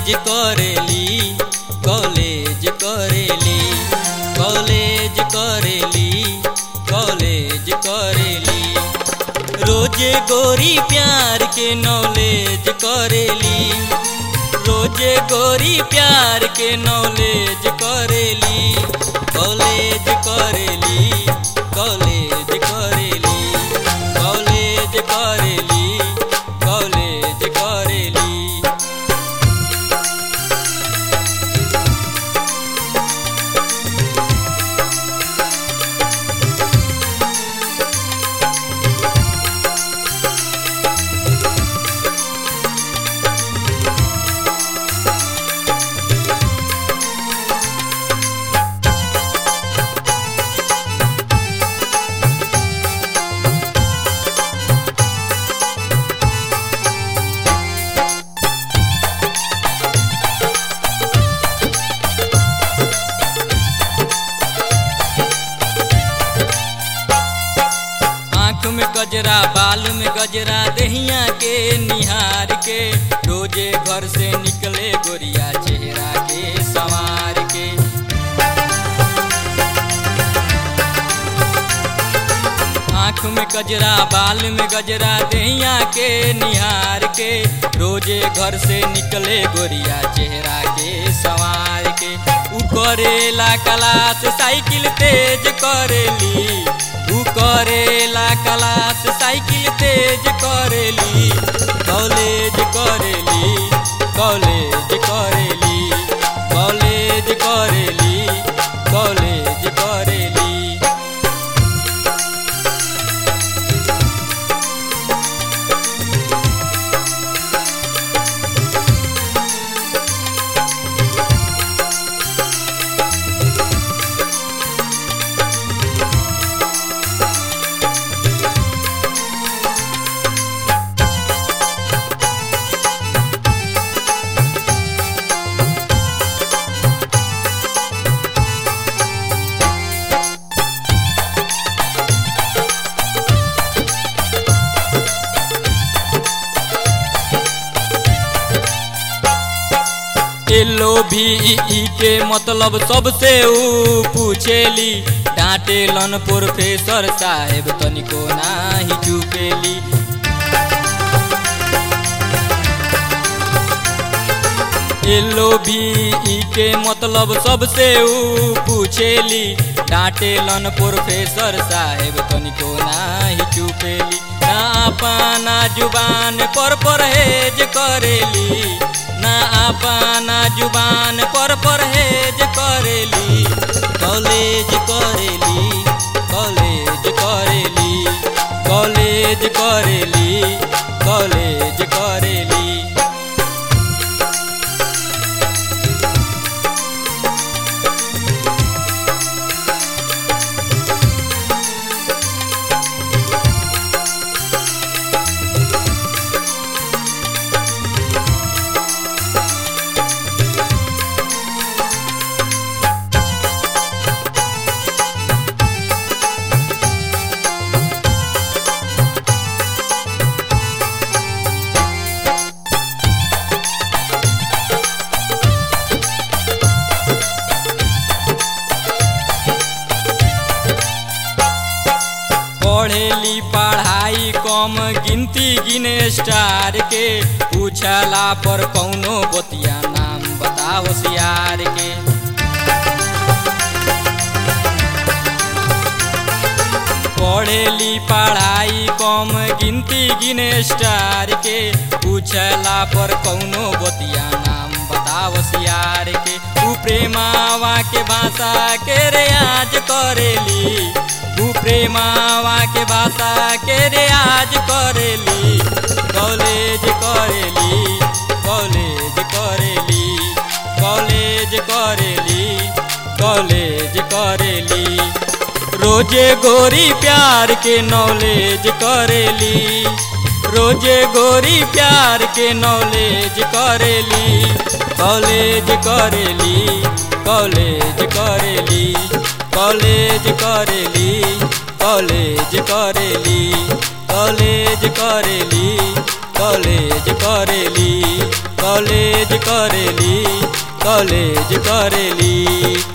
college करेली college करेली college करेली कॉलेज करेली रोजे गोरी प्यार के नॉलेज करेली रोजे गोरी प्यार के नॉलेज करेली कॉलेज करेली कॉलेज करेली कॉलेज करेली कॉलेज करेली आँख में गजरा बाल में गजरा दहिया के निहार के रोजे घर से निकले गोरिया चेहरा के संवार के आँख में गजरा बाल में गजरा दहिया के निहार के रोजे घर से निकले गोरिया चेहरा के संवार के उ करेला क्लास साइकिल तेज करेली उ करेला क्लास साइकिल तेज करेली कॉलेज करेली कॉलेज करेली कॉलेज करेली कॉलेज करेली एलो भी ई के मतलब सबसे ऊ पूछेली डांटेलन प्रोफेसर साहेब तनिको नाही चुकेली एलो भी ई के मतलब सबसे ऊ पूछेली डांटेलन प्रोफेसर साहेब तनिको नाही चुकेली ना अपना जुबान पर परहेज करेली ना अपना जुबान पर परहेज करेली कॉलेज करेली कॉलेज करेली कॉलेज करेली कॉलेज करेली पढ़ेली पढ़ाई कम गिनती गिने स्टार के पूछला पर कौनो बतिया नाम बताओ सियार के पढ़ेली पढ़ाई कम गिनती गिने स्टार के पूछला पर कौनो बतिया नाम बताओ सियार के तू प्रेमावा के भाषा के रियाज करेली तू प्रेमावा के भाषा के रियाज करेली कॉलेज करेली कॉलेज करेली कॉलेज करेली कॉलेज करेली रोजे गोरी प्यार के नॉलेज करेली रोजे गोरी प्यार के नॉलेज करेली कॉलेज करेली कॉलेज करेली कॉलेज करेली कॉलेज करेली कॉलेज करेली कॉलेज करेली कॉलेज करेली कॉलेज करेली